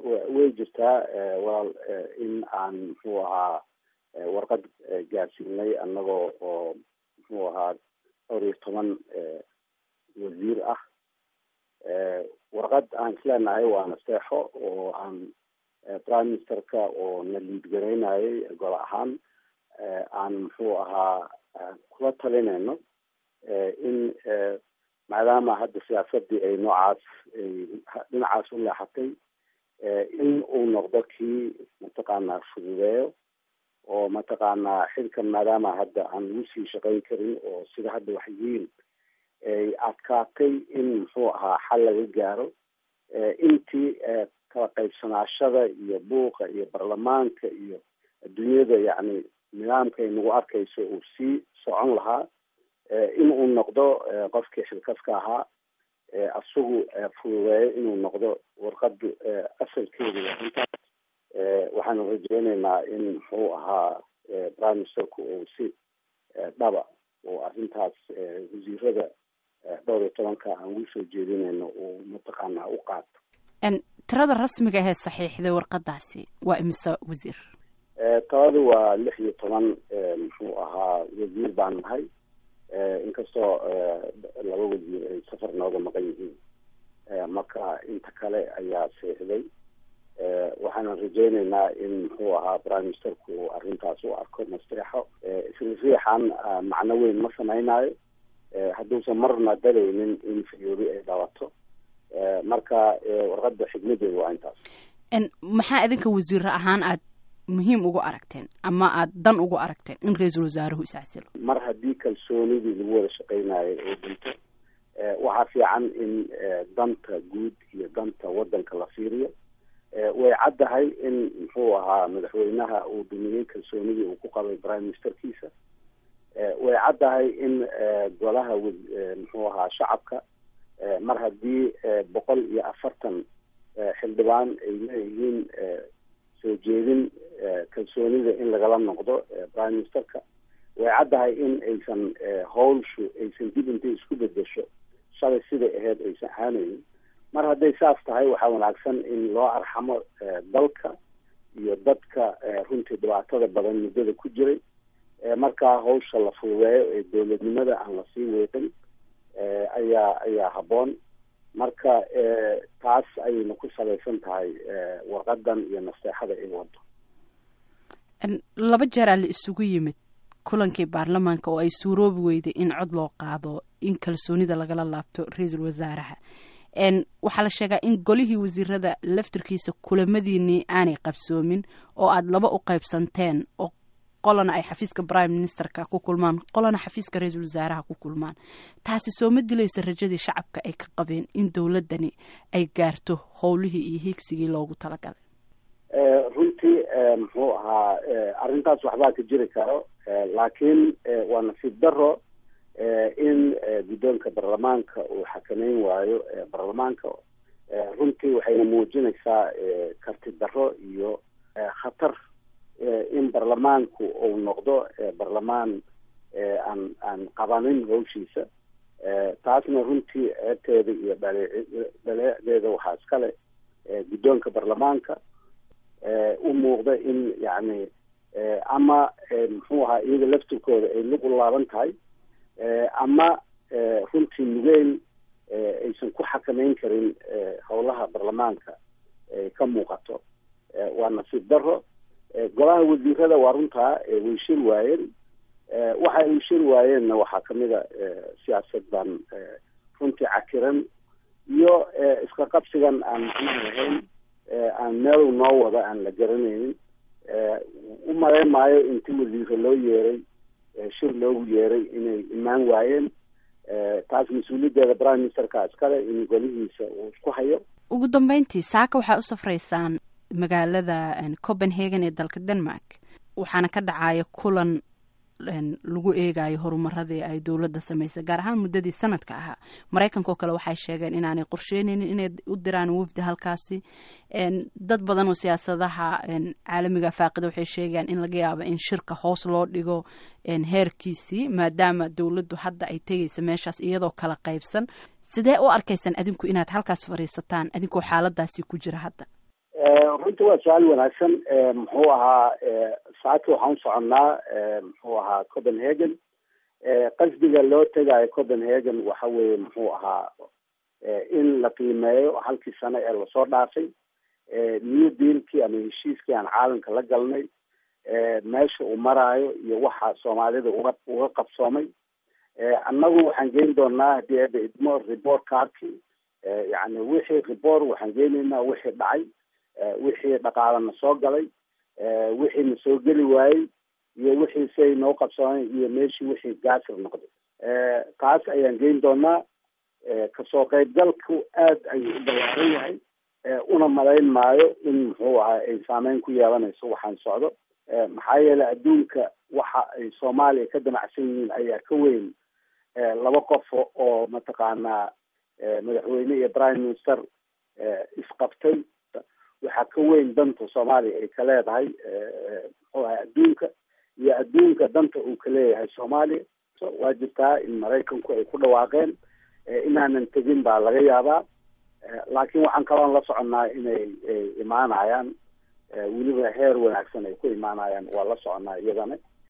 way jirtaa walaal in aan muxuu ahaa warqad gaarsiinay annagoo oo muxuu ahaa dhowr iyo toban wasiir ah warqad aan isleenahay waa nasteexo oo aan prime ministerka oo na liidgaraynayay gol ahaan aan muxuu ahaa kula talinayno in maadaama hadda siyaasadii ay noocaas dhinacaas u leexatay in uu noqdo kii mataqaanaa fududeeyo oo mataqaanaa xilkan maadaama hadda aan lagu sii shaqayn karin oo sida hadda wax yihiin ay adkaatay in muxuu ahaa xal laga gaaro intii kala qaybsanaashada iyo buuqa iyo baarlamaanka iyo adduunyada yacni nidaamka ay nagu arkayso uu sii socon lahaa in uu noqdo qofkii xilkaska ahaa asagu fududeeyo inuu noqdo warqadu asalkeedu intaas waxaanu rajeyneynaa in muxuu ahaa prime ministerku uu si dhaba oo arrintaas wasiirada dhowr iyo tobanka aan ugu soo jeedinayno uu mataqaanaa u qaato tirada rasmiga ahee saxiixday warqadaasi waa imise wasiir tabadi waa lix iyo toban muxuu ahaa wasiir baan nahay inkastoo laba wasiir ay safar nooga maqan yihiin marka inta kale ayaa saxiixday waxaanan rajeyneynaa in muxuu ahaa prime ministerku uu arrintaas u arko nasteexo isriixan macno weyn ma samaynayo hadduusan marna dalaynin in fiyoori ay dhabato marka warqada xigmadeedu waa intaas maxaa idinka wasiiro ahaan aad muhiim ugu aragteen ama aad dan ugu aragteen in ra-iisul wasaaruhu iscasilo mar haddii kalsoonidii lagu wada shaqeynayo oo dhinto waxaa fiican in danta guud iyo danta waddanka la fiiriyo way caddahay in muxuu ahaa madaxweynaha uu dhumiyey kalsoonidii uu ku qabay prime ministerkiisa way caddahay in golaha muxuu ahaa shacabka mar haddii boqol iyo afartan xildhibaan ay leeyihiin soo jeedin kalsoonida in lagala noqdo prime ministerka way caddahay in aysan howlshu aysan dib intay isku bedesho shalay siday ahayd aysan ahaanaynin mar hadday saas tahay waxaa wanaagsan in loo arxamo dalka iyo dadka runtii dhibaatada badan muddada ku jiray markaa hawsha la fududeeyo ee dowladnimada aan lasii weeqin ayaa ayaa habboon marka taas ayayna ku salaysan tahay warqadan iyo nasteexada ay wado laba jeeraa la isugu yimid kulankii baarlamaanka oo ay suuroobi weyday in cod loo qaado in kalsoonida lagala laabto ra-iisul wasaaraha waxaa la sheegaa in golihii wasiirada laftirkiisa kulamadiinii aanay qabsoomin oo aada laba u qaybsanteen oo qolana ay xafiiska prime ministerka ku kulmaan qolana xafiiska ra-iisul wasaaraha ku kulmaan taasi soo ma dilaysa rajadii shacabka ay ka qabeen in dowladani ay gaarto howlihii iyo hiigsigii loogu talagalay runtii muxuu ahaa arrintaas waxbaa ka jiri karo laakiin waa nasiib daro in guddoonka baarlamaanka uu xakameyn waayo baarlamaanka runtii waxayna muujinaysaa karti daro iyo khatar in baarlamaanku uu noqdo baarlamaan aan aan qabanin hawshiisa taasna runtii ceebteeda iyo dhale dhaleecedeeda waxaa iskale guddoonka baarlamaanka u muuqda in yacni ama muxuu ahaa iyaga laftirkooda ay lug u laaban tahay ama runtii nugeyl aysan ku xakameyn karin howlaha baarlamaanka ay ka muuqato waa nasiib daro golaha wasiirada waa runtaa way shir waayeen waxa ay shir waayeenna waxaa kamid a siyaasad baan runtii cakiran iyo iska qabsigan aan muxuu lahayn aan meel noo wada aan la garanaynin u malayn maayo inti wasiiro loo yeeray shir loogu yeeray inay imaan waayeen taas mas-uuliyaddeeda prime ministerka iskale in golihiisa uu isku hayo ugu dambeyntii saaka waxaa u safraysaan magaalada copenhagen ee dalka denmark waxaana ka dhacaya kulan lagu eegayo horumaradii ay dowladda samaysay gaar ahaan muddadii sanadka ahaa maraykanka oo kale waxay sheegeen inaanay qorsheyneynin inay u diraan wafdi halkaasi dad badan oo siyaasadaha caalamiga faaqida waxay sheegayaan in laga yaabo in shirka hoos loo dhigo heerkiisii maadaama dowladdu hadda ay tegaysa meeshaas iyadoo kala qaybsan sidee u arkaysaan adinku inaad halkaas fadhiisataan adinkoo xaaladaasi ku jira hadda runtii waa su-aal wanaagsan muxuu ahaa saaki waxaan usoconnaa muxuu ahaa copenhagen qasdiga loo tegayo copenhagen waxa weeye muxuu ahaa in la qiimeeyo halkii sano ee lasoo dhaafay new dealkii ama heshiiskii aan caalamka la galnay meesha uu maraayo iyo waxa soomaalida uga uga qabsoomay annagu waxaan geyn doonaa haddii eeba idmo report cardkii yani wixii report waxaan geynaynaa wixii dhacay wixii dhaqaalana soo galay wixii na soo geli waayey iyo wixii siay noo qabsoomeen iyo meeshii wixii gaasir noqday taas ayaan geyn doonaa kasoo qaybgalku aad ayuu u ballaaran yahay una malayn maayo in muxuu ahaa ay saameyn ku yeelanayso waxaan socdo maxaa yeelay adduunka waxa ay soomaaliya ka damacsan yihiin ayaa ka weyn laba qof oo mataqaanaa madaxweyne iyo prime minister isqabtay waxaa ka weyn danta soomaaliya ay ka leedahay muxuu ahaa adduunka iyo adduunka danta uu ka leeyahay soomaaliya waa jirtaa in maraykanku ay ku dhawaaqeen inaanan tegin baa laga yaabaa laakiin waxaan kaloon la soconnaa inay imaanayaan weliba heer wanaagsan ay ku imaanayaan waa la soconaa iyadana